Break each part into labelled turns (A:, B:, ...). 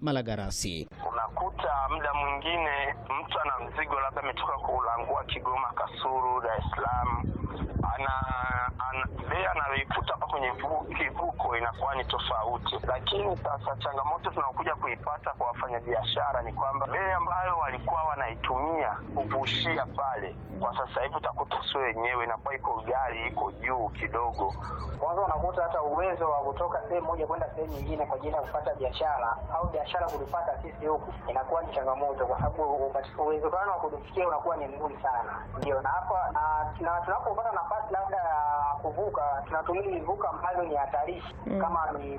A: Malagarasi.
B: Unakuta muda mwingine mtu ana mzigo labda ametoka kuulangua Kigoma, Kasulu, Dar es Salaam, ana, ana bei anayoikuta hapa kwenye kivuko inakuwa ni tofauti. Lakini sasa changamoto tunaokuja kuipata kwa wafanyabiashara ni kwamba bei ambayo walikuwa wanaitumia kuvushia pale, kwa sasa hivi utakuta sio wenyewe, inakuwa iko gari iko juu kidogo.
C: Kwanza unakuta hata uwezo wa kutoka sehemu moja kwenda sehemu nyingine kwa ajili ya kupata biashara au biashara kulipata sisi huku inakuwa ni changamoto, kwa sababu uwezekano wa kutufikia unakuwa ni mgumu sana. Ndio na hapa na tunapopata nafasi labda ya kuvuka, tunatumia vivuko ambavyo ni hatarishi mm. kama ni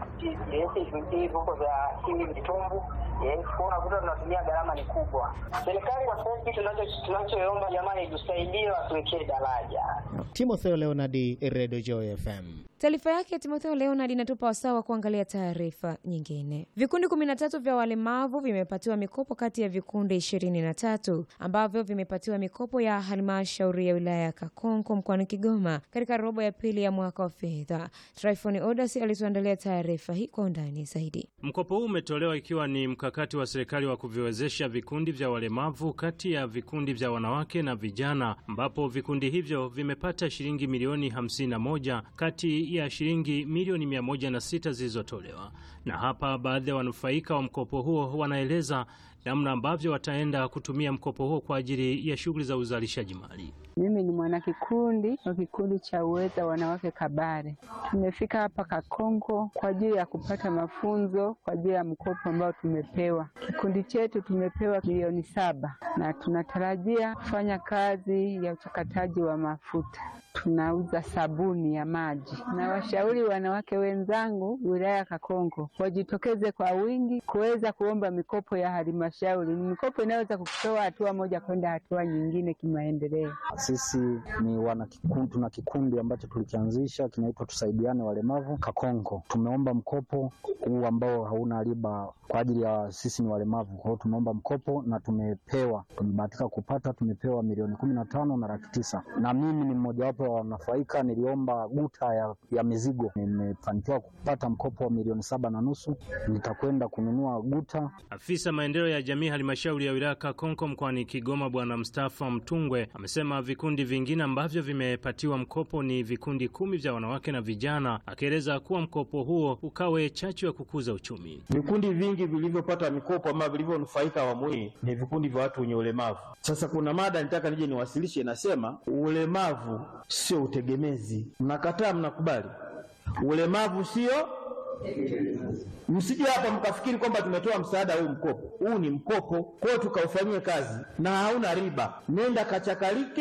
C: vivuko vya hivi vitumbu Yes, kwa unakuta tunatumia gharama ni kubwa. Serikali kwa sasa hivi tunachoomba jamani, itusaidie watuwekee daraja.
A: Timotheo Leonard, Radio Joy FM.
D: Taarifa yake Timotheo Leonard inatupa wasaa wa kuangalia taarifa nyingine. Vikundi kumi na tatu vya walemavu vimepatiwa mikopo kati ya vikundi ishirini na tatu ambavyo vimepatiwa mikopo ya halmashauri ya wilaya ya Kakonko mkoani Kigoma katika robo ya pili ya mwaka wa fedha. Tryphon Odas alituandalia taarifa hii kwa undani zaidi.
E: Mkopo huu umetolewa ikiwa ni mkakati wa serikali wa kuviwezesha vikundi vya walemavu kati ya vikundi vya wanawake na vijana, ambapo vikundi hivyo vimepata shilingi milioni 51 kati ya shilingi milioni 106 zilizotolewa. Na hapa baadhi ya wanufaika wa mkopo huo wanaeleza namna ambavyo wataenda kutumia mkopo huo kwa ajili ya shughuli za uzalishaji mali.
F: Mimi ni mwanakikundi wa kikundi cha Uweza Wanawake Kabare. Tumefika hapa Kakonko kwa ajili ya kupata mafunzo kwa ajili ya mkopo ambao tumepewa. Kikundi chetu tumepewa milioni saba na tunatarajia kufanya kazi ya uchakataji wa mafuta. Tunauza sabuni ya maji, na washauri wanawake wenzangu wilaya ya Kakonko wajitokeze kwa wingi kuweza kuomba mikopo ya halmashauri. Ni mikopo inaweza kukutoa hatua moja kwenda hatua nyingine kimaendeleo.
G: Sisi ni wanakikundi, tuna kikundi ambacho tulikianzisha kinaitwa Tusaidiane Walemavu Kakonko. Tumeomba mkopo huu ambao hauna riba kwa ajili ya sisi ni walemavu. Kwa hiyo tumeomba mkopo na tumepewa, tumebahatika kupata, tumepewa milioni kumi na tano na laki tisa na mimi ni mmojawapo wa wanufaika. Niliomba guta ya, ya mizigo, nimefanikiwa kupata mkopo wa milioni saba na nusu. Nitakwenda kununua guta.
E: Afisa maendeleo ya jamii halmashauri ya wilaya Kakonko mkoani Kigoma, Bwana Mustafa Mtungwe amesema vikundi vingine ambavyo vimepatiwa mkopo ni vikundi kumi vya wanawake na vijana, akieleza kuwa mkopo huo ukawe chachu ya kukuza uchumi.
H: Vikundi vingi vilivyopata mikopo ama vilivyonufaika awamu hii ni vikundi vya watu wenye ulemavu. Sasa kuna mada nitaka nije niwasilishe, inasema ulemavu sio utegemezi. Mnakataa? Mnakubali? Ulemavu sio Msije hapa mkafikiri kwamba tumetoa msaada huu mkopo. Huu ni mkopo, kwa hiyo tukaufanyie kazi na hauna riba. Nenda kachakalike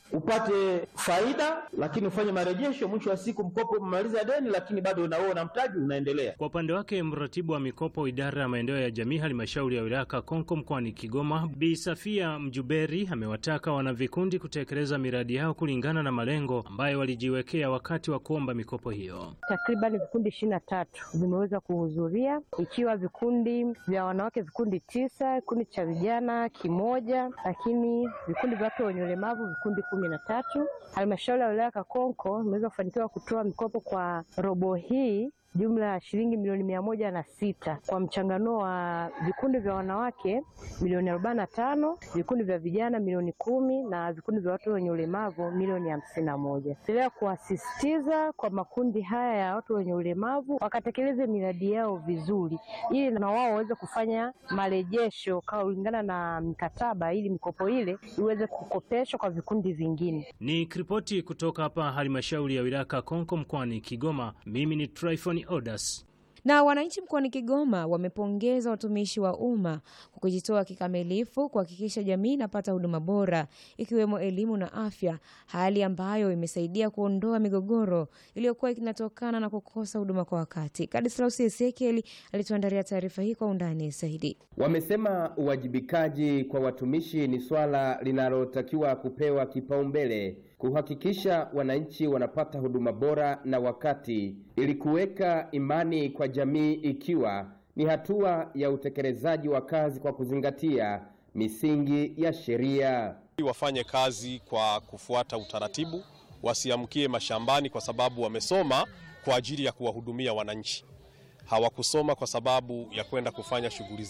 H: upate faida, lakini ufanye marejesho. Mwisho wa siku mkopo umemaliza deni, lakini bado unaoa na mtaji unaendelea.
E: Kwa upande wake, mratibu wa mikopo idara ya maendeleo ya jamii halmashauri ya wilaya Kakonko mkoani Kigoma, Bi Safia Mjuberi amewataka wanavikundi kutekeleza miradi yao kulingana na malengo ambayo walijiwekea wakati wa kuomba mikopo hiyo.
I: Takriban vikundi ishirini na tatu vimeweza kuhudhuria, ikiwa vikundi vya wanawake vikundi tisa, kikundi cha vijana kimoja, lakini vikundi vya watu wenye ulemavu vikundi kumi na tatu. Halmashauri ya wilaya Kakonko imeweza kufanikiwa kutoa mikopo kwa robo hii jumla ya shilingi milioni mia moja na sita kwa mchanganuo wa vikundi vya wanawake milioni arobaini na tano vikundi vya vijana milioni kumi na vikundi vya watu wenye ulemavu milioni hamsini na moja endelea kuwasisitiza kwa makundi haya ya watu wenye ulemavu wakatekeleze miradi yao vizuri, ili na wao waweze kufanya marejesho kulingana na mikataba, ili mikopo ile iweze kukopeshwa kwa vikundi vingine.
E: Ni kiripoti kutoka hapa halmashauri ya wilaya Kakonko mkoani Kigoma. Mimi ni Tryphon Odas.
D: Na wananchi mkoani Kigoma wamepongeza watumishi wa umma kwa kujitoa kikamilifu kuhakikisha jamii inapata huduma bora ikiwemo elimu na afya, hali ambayo imesaidia kuondoa migogoro iliyokuwa inatokana na kukosa huduma kwa wakati. Kadislaus Ezekieli alituandalia taarifa hii kwa undani zaidi.
J: Wamesema uwajibikaji kwa watumishi ni swala linalotakiwa kupewa kipaumbele kuhakikisha wananchi wanapata huduma bora na wakati ili kuweka imani kwa jamii ikiwa ni hatua ya utekelezaji wa kazi kwa kuzingatia misingi ya sheria.
K: Wafanye kazi kwa kufuata utaratibu, wasiamkie mashambani kwa sababu wamesoma kwa ajili ya kuwahudumia wananchi. Hawakusoma kwa sababu ya kwenda kufanya shughuli